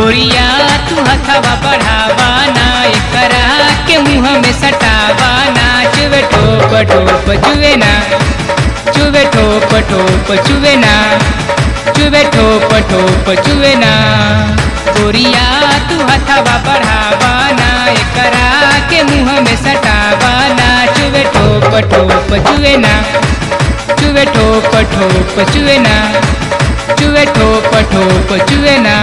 गोरिया तू हथवा बढ़ावा ना एकरा के मुंह में सटावा ना चुवे ठोप ठोप चुवे ना चुवे ठोप ठोप चुवे ना चुवे ठोप ठोप चुवे ना गोरिया तू हथवा बढ़ावा ना एकरा के मुंह में सटावा ना चुवे ठोप ठोप चुवे ना चुवे ठोप ठोप चुवे ना चुवे ठोप ठोप चुवे ना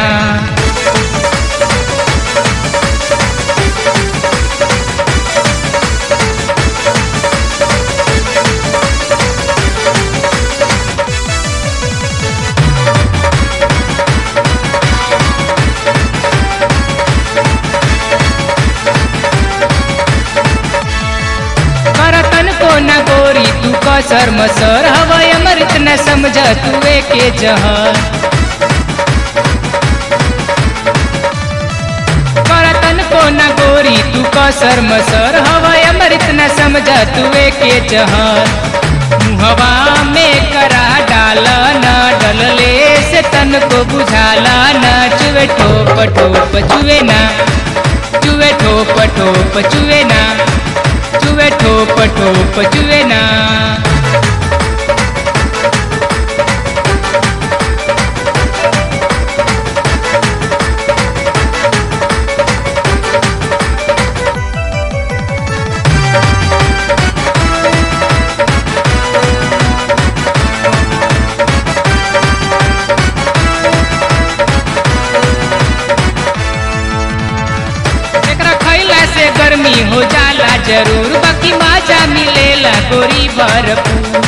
करतन को न गोरी तू कसर मसर हवय अमृत न समझ तुए के जहर करतन को न गोरी तू कसर मसर हवय अमृत न समझ तुए के जहर मुहवा में करा डाल न डलले से तन को बुझाला न चुवे ठोप ठोप चुवे ना चुवे ठोप ठोप चुवे ना चुवे ठोप ठोप चुवे ना एकरा खैला से गर्मी हो जाला जरूर बाकी माजा मिलेला गोरी भरपूर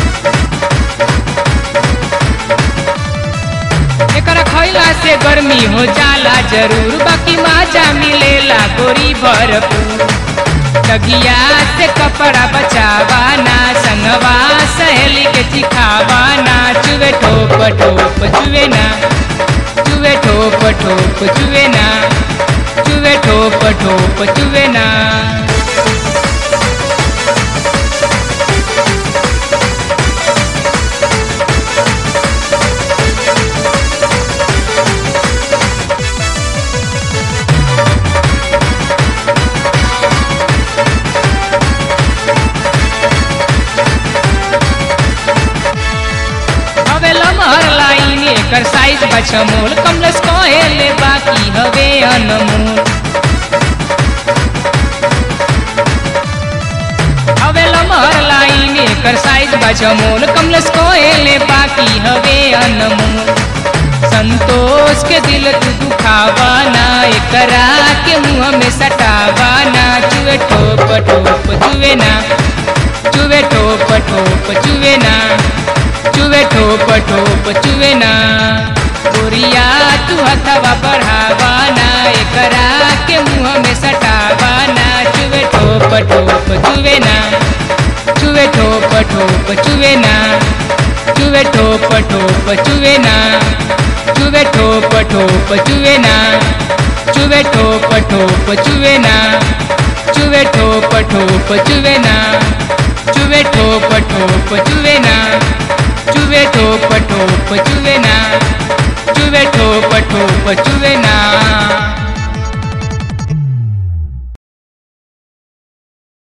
एकरा खैला से गर्मी हो जाला जरूर बाकी माजा मिलेला गोरी भरपूर तगिया से कपड़ा बचावा ना संगवा सहेली के चिखावा ना चुवे ठोप ठोप चुवे ना चुवे ठोप ठोप चुवे ना चुवे ठोप ठोप चुवे ना हवे लमहर लाइन एकर साइज बछमोल कमलस कहेले बाकी हवे अनमोल हवे लमहर लाइन एकर साइज बछमोल कमलस कहेले बाकी हवे अनमोल संतोष के दिल तू दुखावा ना एकरा के मुंह में सटावा ना चुवे ठोप ठोप चुवे ना चुवे ठोप ठोप चुवे ना चुवे ठोप ठोप चुवे ना गोरिया तू हथवा बढ़ावा ना एकरा के मुंह में सटावा ना चुवे ठोप ठोप चुवे ना चुवे ठोप ठोप चुवे ना चुवे ठोप ठोप चुवे ना चुवे ठोप ठोप चुवे ना चुवे ठोप ठोप चुवे ना चुवे ठोप ठोप चुवे ना चुवे ठोप ठोप चुवे ना चुवे ठोप ठोप चुवे ना चुवे ठोप ठोप चुवे ना